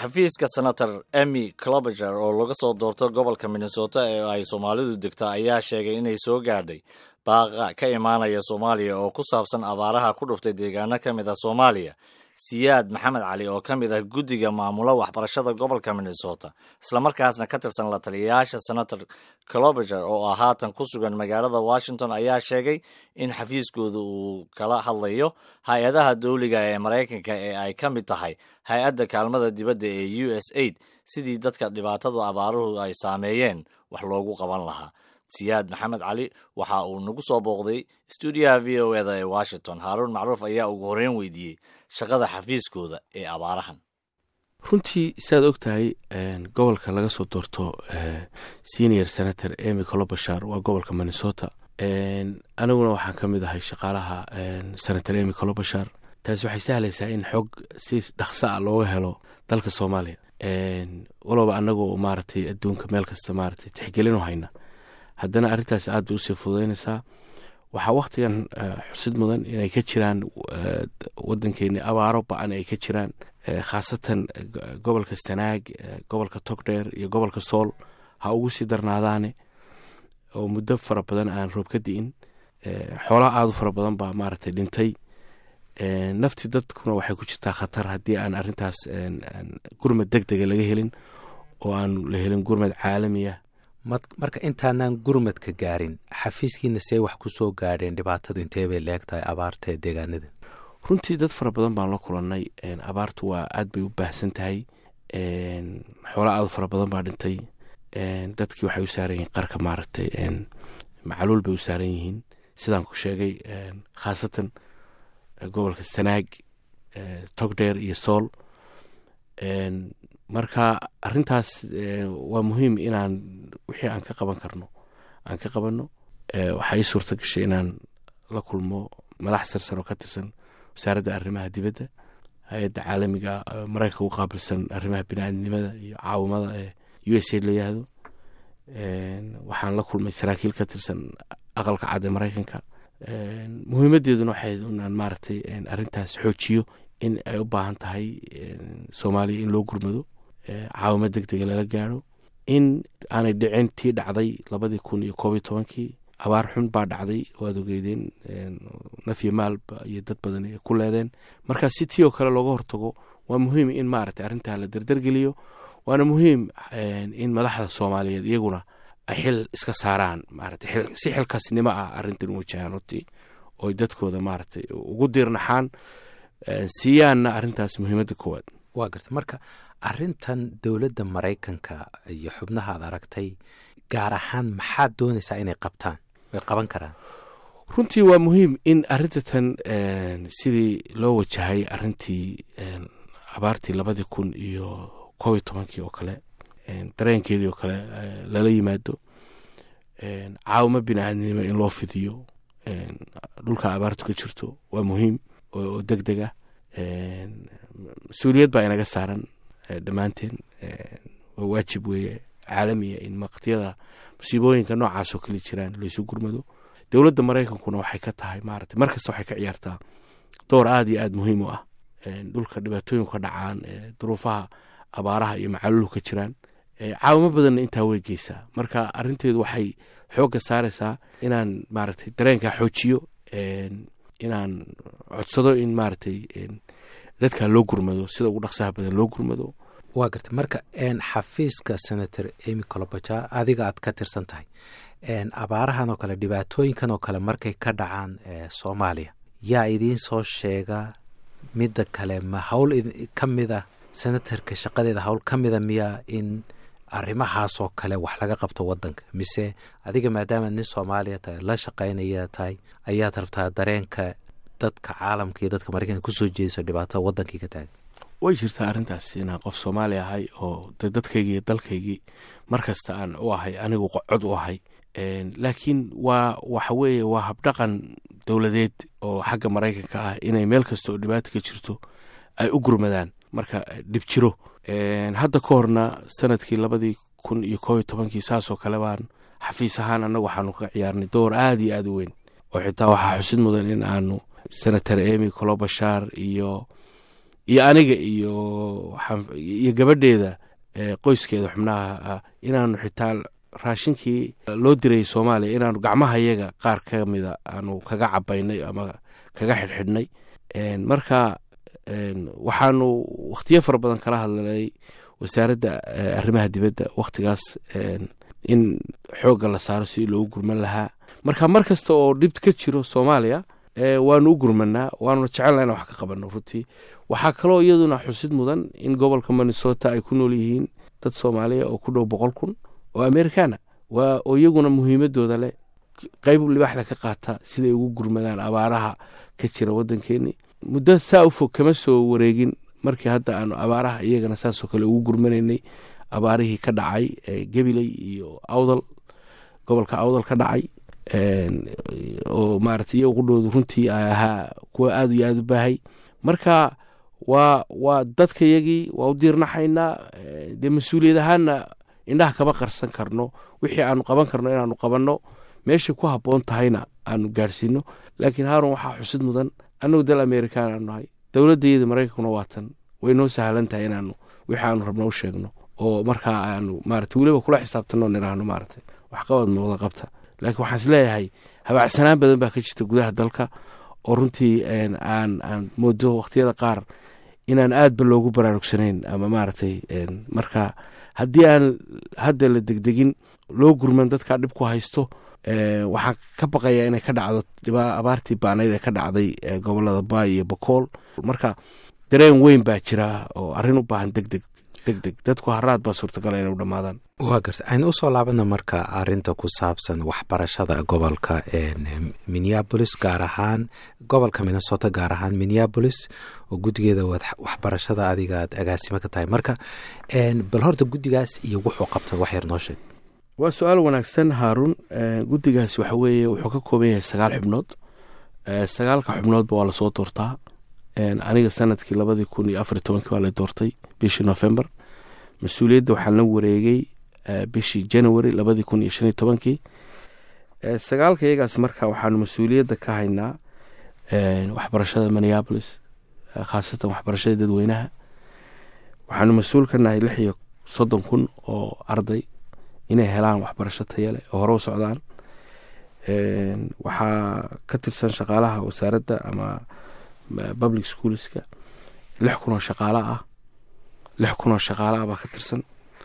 xafiiska senator emy clobager oo laga soo doorto gobolka minnesota ee ay soomaalidu degto ayaa sheegay inay soo gaadhay baaqa ka imaanaya soomaaliya oo ku saabsan abaaraha ku dhuftay deegaano ka mid ah soomaaliya siyaad maxamed cali oo ka mid ah guddiga maamula waxbarashada gobolka minnesota islamarkaasna ka tirsan la taliyayaasha senator clobager oo ah haatan ku sugan magaalada washington ayaa sheegay in xafiiskooda uu kala hadlayo hay-adaha dowliga ee maraykanka ee ay ka mid tahay hay-adda kaalmada dibadda ee u s aid sidii dadka dhibaatada abaaruhu ay saameeyeen wax loogu qaban lahaa siyaad maxamed cali waxa uu nagu soo booqday stuudiyaha v o eda ee washington haaruun macruuf ayaa ugu horreyn weydiiyey shaqada xafiiskooda ee abaarahan runtii saad og tahay gobolka laga soo doorto senior senator emy colobashar waa gobolka minnesota aniguna waxaan ka mid ahay shaqaalaha senator emy colobashar taasi waxay sahlaysaa in xog si dhaqso a looga helo dalka soomaaliya walaba anagoo maaragtay adduunka meel kasta maaragtay tixgelinu hayna haddana arrintaas aad bay usii fududaynaysaa waxaa wakhtigan xusid mudan inay ka jiraan wadankeeni abaaro ba-an ay ka jiraan khaasatan gobolka sanaag gobolka togdheer iyo gobolka sool ha ugu sii darnaadaane oo muddo fara badan aan roob ka di'in xoolaha aada u fara badan baa maaragtay dhintay nafti dadkuna waxay ku jirtaa khatar haddii aan arrintaas gurmad deg dega laga helin oo aan la helin gurmad caalamiya marka intaanaan gurmadka gaarin xafiiskiina see wax ku soo gaadheen dhibaatadu intee bay leeg tahay abaarta ee deegaanada runtii dad fara badan baan la kulannay abaartu waa aad bay u baahsan tahay xoola aad u fara badan baa dhintay dadkii waxay u saaran yihiin qarka maaragtay macaluul bay u saaran yihiin sidaan ku sheegay khaasatan gobolka sanaag togdheer iyo sool marka arintaas waa muhiim inaan wixii aan ka qaban karno aan ka qabanno waxaa ii suurta gashay inaan la kulmo madax sarsar oo ka tirsan wasaaradda arrimaha dibadda hay-adda caalamiga maraykanka u qaabilsan arrimaha biniaadnimada iyo caawimada ee u s a la yihahdo waxaan la kulmay saraakiil ka tirsan aqalka cad ee maraykanka muhiimadeeduna waxay inaan maaragtay arrintaas xoojiyo in ay u baahan tahay soomaaliya in loo gurmado caawimo deg dega lala gaaro in aanay dhicin tii dhacday labadii kun iyo koob iyo tobankii abaar xun baa dhacday oo aad ogeydeen nafyo maalba iyo dad badan ay ku leedeen marka si tii oo kale looga hortago waa muhiim in maaragtay arrintaa la derdergeliyo waana muhiim in madaxda soomaaliyeed iyaguna ay xil iska saaraan maaragtay si xilkaasnimo ah arrintan u wajahaan hortii ooy dadkooda maaragtay ugu diirnaxaan siiyaanna arrintaas muhiimadda koowaad waa garta marka arrintan dowladda maraykanka iyo xubnaha ad aragtay gaar ahaan maxaad doonaysaa inay qabtaan way qaban karaan runtii waa muhiim in arrintatan sidii loo wajahay arrintii abaartii labadii kun iyo koob iyo tobankii oo kale dareenkeedii oo kale lala yimaado caawimo bini-aadnimo in loo fidiyo dhulka abaartu ka jirto waa muhiim oo deg deg ah mas-uuliyad baa inaga saaran dhammaanteen waa waajib weeye caalamiya in waqtiyada musiibooyinka noocaasoo kale jiraan laysu gurmado dowladda maraykankuna waxay ka tahay maarata mar kasta waxay ka ciyaartaa door aada iyo aada muhiim u ah dhulka dhibaatooyinku ka dhacaan duruufaha abaaraha iyo macaluulu ka jiraan caawimo badanna intaa way geysaa marka arinteedu waxay xoogga saaraysaa inaan maaragtay dareenkaa xoojiyo inaan codsado in maaragtay dadka loo gurmado sida ugu dhaqsaha badan loo gurmado waa garta marka xafiiska senator emy colobaja adiga aad ka tirsan tahay abaarahan oo kale dhibaatooyinkan oo kale markay ka dhacaan soomaaliya yaa idiin soo sheega midda kale ma hawl ka mida senatarka shaqadeeda hawl ka mida miya in arrimahaasoo kale wax laga qabto wadanka mise adiga maadaama nin soomaaliya tahay la shaqaynaya tahay ayaad rabtaa dareenka dadka caalamka iyo dadka maraykanka kusoo jeediso dhibaatada wadankii ka taagan way jirtaa arrintaas inaan qof soomaali ahay oo de dadkaygii iyo dalkaygii markasta aan u ahay anigu cod u ahay laakiin waa waxa weeye waa habdhaqan dowladeed oo xagga maraykanka ah inay meel kasta oo dhibaata ka jirto ay u gurmadaan marka dhib jiro hadda ka horna sanadkii labadii kun iyo koob iyo tobankii saasoo kale baan xafiis ahaan annagu waxaanu ka ciyaarnay door aada iyo aada u weyn oo xitaa waxaa xusid mudan in aanu senator emy colobashar iyo iyo aniga iyo iyo gabadheeda qoyskeeda xubnaha inaanu xitaa raashinkii loo dirayay soomaaliya inaanu gacmaha yaga qaar ka mida aanu kaga cabaynay ama kaga xidhxidhnay marka waxaanu wakhtiyo fara badan kala hadlay wasaaradda arrimaha dibadda wakhtigaas in xoogga la saaro si loogu gurman lahaa marka mar kasta oo dhib ka jiro soomaaliya waanu u gurmanaa waanuna jecelna inaan wax ka qabanno runtii waxaa kaloo iyaduna xusid mudan in gobolka minnesota ay ku nool yihiin dad soomaaliya oo ku dhow boqol kun oo americana waa oo iyaguna muhiimadooda leh qayb libaaxda ka qaata siday ugu gurmadaan abaaraha ka jira waddankeeni muddo saa u fog kama soo wareegin markii hadda aanu abaaraha iyagana saasoo kale ugu gurmanaynay abaarihii ka dhacay gabiley iyo awdal gobolka awdal ka dhacay oo maarata iyaga qudhoodu runtii ay ahaa kuwa aad iyo aada u baahay marka waa waa dadka yagii waa u diirnaxaynaa dee mas-uuliyad ahaanna indhaha kama qarsan karno wixii aanu qaban karno inaanu qabanno meeshay ku habboon tahayna aanu gaadhsiino laakiin haarun waxaa xusid mudan annagu dal amerikaan aanu nahay dowladdayada maraykankuna waatan way noo sahlan tahay inaanu wixii aanu rabno u sheegno oo markaa aanu maarata weliba kula xisaabtanno nidhaahno maarata waxqabad muuqda qabta laakiin waxaan is leeyahay habacsanaan badan baa ka jirta gudaha dalka oo runtii aan aan moodo wakhtiyada qaar inaan aadba loogu baraarugsanayn ama maaragtay marka haddii aan hadda la degdegin loo gurman dadkaa dhib ku haysto waxaan ka baqayaa inay ka dhacdo abaartii baanayd ee ka dhacday gobolada baay iyo bakool marka dareen weyn baa jira oo arrin u baahan deg deg deg deg dadku haraad baa suurtagala inay u dhammaadaan waa garta aynu usoo laabana marka arinta ku saabsan waxbarashada gobolka minneabolis gaar ahaan gobolka minnesota gaar ahaan minneabolis oo guddigeeda waxbarashada adiga aad agaasimo ka tahay marka bal horta guddigaas iyo wuxuu qabta wax yar noo sheeg waa su-aal wanaagsan haaruun guddigaas waxa weeye wuxuu ka kooban yahay sagaal xubnood sagaalka xubnoodba waa lasoo doortaa aniga sanadkii labadii kun iyo afar iyo tobankii baa la doortay bishii november mas-uuliyadda waxaan la wareegay bishii january labadii kun iyo shan iyo tobankii sagaalka iyagaas marka waxaanu mas-uuliyadda ka haynaa waxbarashada minneabolis khaasatan waxbarashada dadweynaha waxaanu mas-uul ka nahay lix iyo soddon kun oo arday inay helaan waxbarasho tayale oo hore u socdaan waxaa ka tirsan shaqaalaha wasaaradda ama public schoolska lix kun oo shaqaalo ah lix kun oo shaqaalo ah baa ka tirsan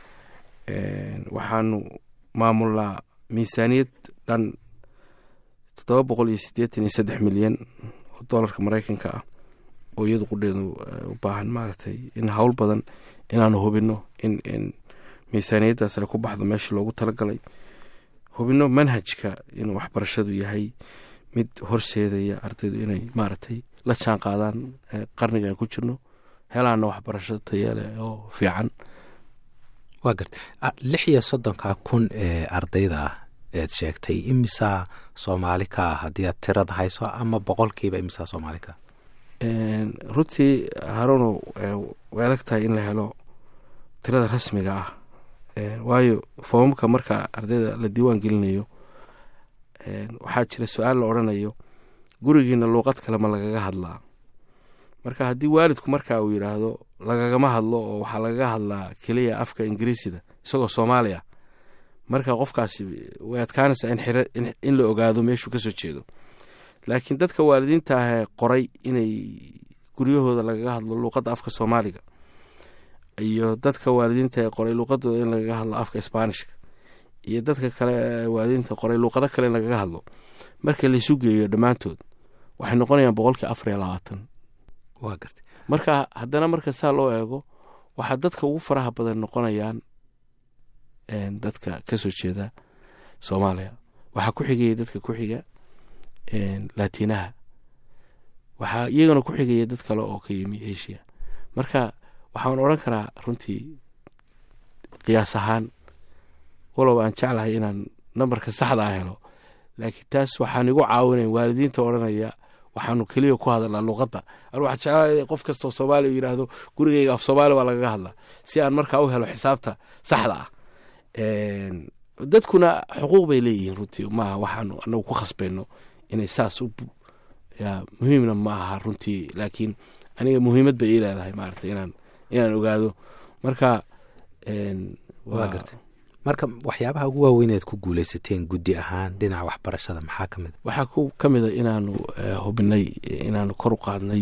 waxaanu maamulnaa miisaaniyad dhan toddoba boqol iyo siddeetan iyo saddex milyan oo dollarka maraykanka ah oo iyadu qudheedu u baahan maaragtay in howl badan inaanu hubinno in in miisaaniyaddaas ay ku baxdo meeshii loogu talagalay hubinno manhajka inuu waxbarashadu yahay mid horseedaya ardaydu inay maaragtay la jaan qaadaan qarniga aan ku jirno helaana waxbarasho tayale oo fiican waa garta lix iyo soddonka kun ee ardayda ah eed sheegtay imisaa soomaali ka ah haddii aad tirada hayso ama boqolkiiba imisaa soomaali ka runtii haruno way adag tahay in la helo tirada rasmiga ah waayo foomamka marka ardayda la diiwaan gelinayo waxaa jira su-aal la odrhanayo gurigiina luuqad kale ma lagaga hadlaa marka haddii waalidku marka uu yidhaahdo lagagama hadlo oo waxaa lagaga hadlaa keliya afka ingiriisida isagoo soomaaliya marka qofkaasi way adkaanaysaa in la ogaado meeshuu kasoo jeedo laakiin dadka waalidiinta ahee qoray inay guryahooda lagaga hadlo luuqadda afka soomaaliga iyo dadka waalidiinta ee qoray luuqadooda in lagaga hadlo afka sbaanishka iyo dadka kale waalidiinta qoray luuqado kale in lagaga hadlo marka laysu geeyo dhammaantood waxay noqonayaan boqolkii afar iyo labaatan waa garta marka haddana marka saa loo eego waxaa dadka ugu faraha badan noqonayaan dadka kasoo jeeda soomaaliya waxaa ku xigaya dadka ku xiga laatiinaha waxaa iyagana ku xigaya dad kale oo ka yimi asia marka waxaan odran karaa runtii qiyaas ahaan walow aan jeclahay inaan nambarka saxda ah helo laakiin taas waxaan igu caawinayn waalidiinta odhanaya waxaanu keliya ku hadalnaa luuqadda an waxaa jeclaa qof kastoo soomaaliya u yidhaahdo gurigeyga af soomaali baa lagaga hadlaa si aan markaa u helo xisaabta saxda ah dadkuna xuquuq bay leeyihiin runtii maaha waxaanu anagu ku khasbayno inay saas u muhiimna ma aha runtii laakiin aniga muhiimad bay ii leedahay maarata inaan inaan ogaado marka waa gartay marka waxyaabaha ugu waaweyneed ku guuleysateen guddi ahaan dhinaca waxbarashada maxaa ka mid a waxaa ku ka mid a inaanu hubinay inaanu kor u qaadnay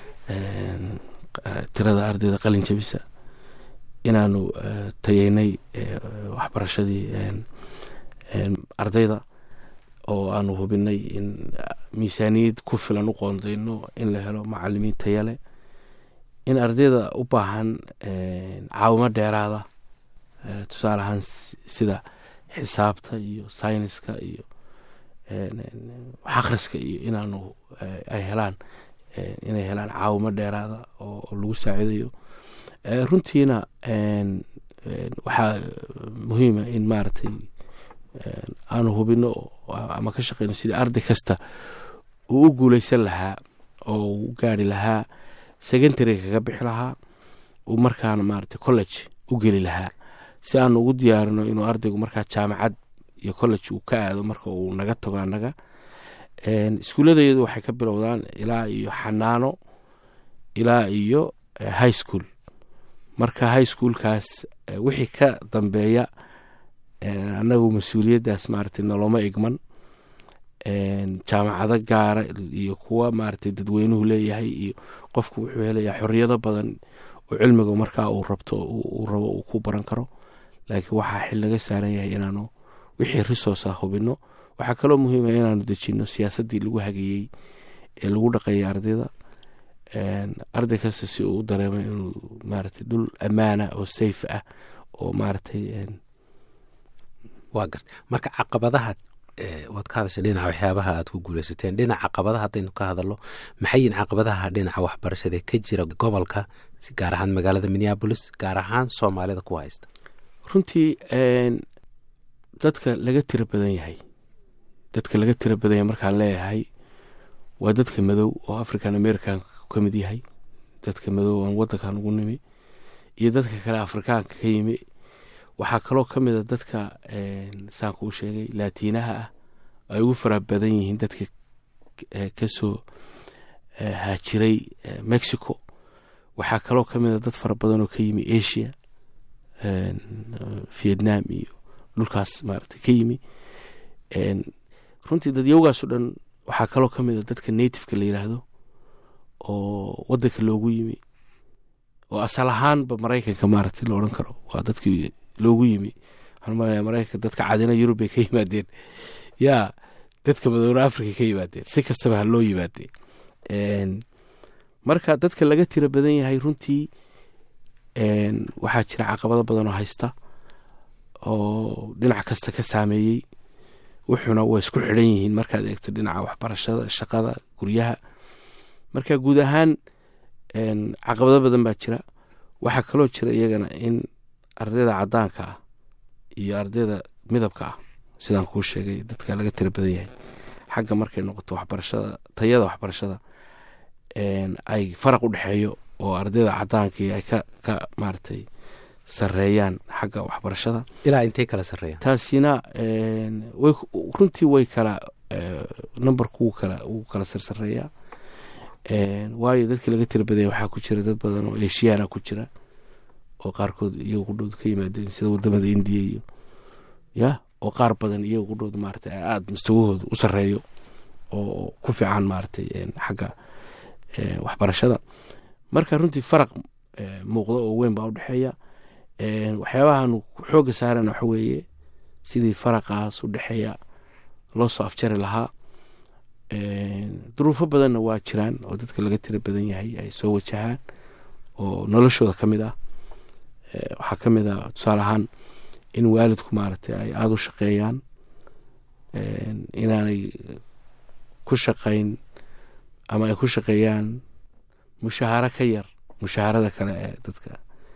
tirada ardayda qalin jabisa inaanu tayeynay waxbarashadii ardayda oo aanu hubinay in miisaaniyad ku filan u qoondeyno in la helo macalimiin tayale in ardayda u baahan caawimo dheeraada tusaale ahaan sida xisaabta iyo sayniska iyo waxakhriska iyo inaanu ay helaan inay helaan caawimo dheeraada oo lagu saaciidayo runtiina waxaa muhiima in maaragtay aanu hubino ama ka shaqeyno sidii arday kasta uu u guuleysan lahaa oo u gaari lahaa secondary kaga bixi lahaa uu markaana maaragtay college u geli lahaa si aanu ugu diyaarino inuu ardaygu markaa jaamacad iyo college uu ka aado marka uu naga tago annaga iskuulladeedu waxay ka bilowdaan ilaa iyo xanaano ilaa iyo high school marka high schoolkaas wixii ka dambeeya annagu mas-uuliyaddaas maaragtay noloma igman jaamacado gaara iyo kuwa maaragtay dadweynuhu leeyahay iyo qofku wuxuu helayaa xoriyado badan oo cilmiga markaa uu rabto uu rabo uu ku baran karo laakiin waxaa xil laga saaran yahay inaanu wixii resource ah hubino waxaa kaloo muhiima inaanu dejino siyaasaddii lagu hageeyey ee lagu dhaqeeyay ardayda arday kasta si uu u dareemo inuu maaragtay dhul ammaana oo safe ah oo maaragtay waa garta marka caqabadaha waad ka hadashay dhinaca waxyaabaha aad ku guuleysateen dhinaca caqabadaha haddaynu ka hadalno maxay yihin caqabadaha dhinaca waxbarashada ka jira gobolka gaar ahaan magaalada minneabolis gaar ahaan soomaalida kuwa haysta runtii dadka laga tiro badan yahay dadka laga tiro badan yahay markaan leeyahay waa dadka madow oo african american ka mid yahay dadka madow aan wadankan ugu nimi iyo dadka kale afrikaanka ka yimi waxaa kaloo ka mid a dadka saan kuu sheegay laatiinaha ah ay ugu fara badan yihiin dadka kasoo haajiray mexico waxaa kaloo ka mid a dad fara badan oo ka yimi asia vietnam iyo dhulkaas maaragtay ka yimi runtii dadyowgaasoo dhan waxaa kaloo ka mid a dadka nativeka la yiraahdo oo wadanka loogu yimi oo asal ahaanba maraykanka maaragtay la odhan karo waa dadkii loogu yimi waxaan malaya maraykanka dadka cadina yurub bay ka yimaadeen yaa dadka madowna africa ka yimaadeen si kastaba ha loo yimaadeen marka dadka laga tiro badan yahay runtii waxaa jira caqabado badan oo haysta oo dhinac kasta ka saameeyey wuxuuna waa isku xidhan yihiin markaad eegto dhinaca waxbarashada shaqada guryaha marka guud ahaan caqabado badan baa jira waxaa kaloo jira iyagana in ardayda cadaanka ah iyo ardayda midabka ah sidaan kuu sheegay dadka laga tiro badan yahay xagga markay noqoto waxbarashada tayada waxbarashada ay faraq u dhexeeyo oo ardayda cadaankii ay ka ka maaragtay sareeyaan xagga waxbarashada ilaa intay kala sareeyaan taasina way runtii way kala numberku wuu kala wuu kala sarsareeyaa waayo dadkii laga tira badanya waxaa ku jira dad badan oo eshiyaana ku jira oo qaarkood iyaga qudhood ka yimaadeen sida wadamada indiya iyo ya oo qaar badan iyaga qudhood maaragtay aada mustawahooda u sareeyo oo ku fiican maaragtay xagga waxbarashada marka runtii faraq muuqda oo weyn baa udhexeeya waxyaabahaanu xooga saarana waxa weeye sidii faraqaas u dhexeeya loo soo afjari lahaa duruufo badanna waa jiraan oo dadka laga tira badan yahay ay soo wajahaan oo noloshooda ka mid ah waxaa ka mid ah tusaale ahaan in waalidku maaragtay ay aada u shaqeeyaan inaanay ku shaqayn ama ay ku shaqeeyaan mushaaharo ka yar mushaharada kale ee dadka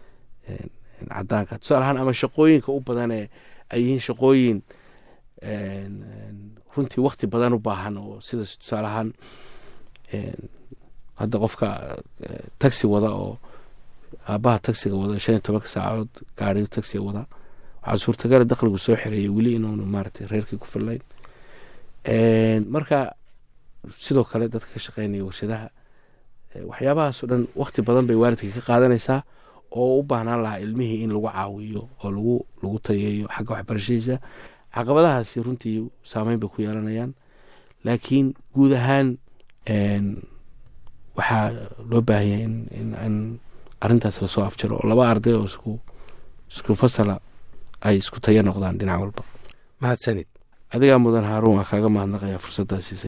cadaanka tusaale ahaan ama shaqooyinka u badan ee ay yihiin shaqooyin runtii wakti badan u baahan oo sida tusaale ahaan hadda qofka taxi wada oo aabaha taxiga wada shan iyo tobanka saacadood gaariga taxiga wada waxaa suurtagala dakhligu soo xereeyay weli inuunu maaragtay reerkii ku fillayn marka sidoo kale dadka ka shaqeynaya warshadaha waxyaabahaasoo dhan wakti badan bay waalidka ka qaadanaysaa oo u baahnaan lahaa ilmihii in lagu caawiyo oo lagu lagu tayeeyo xagga waxbarashadiisa caqabadahaasi runtii saameyn bay ku yeelanayaan laakiin guud ahaan waxaa loo baahanya in in arrintaas lasoo afjaro oo laba arday oo isku isku fasala ay isku tayo noqdaan dhinac walba mahadsanid adigaa mudan haaruun waa kaaga mahadnaqayaa fursaddaa siisay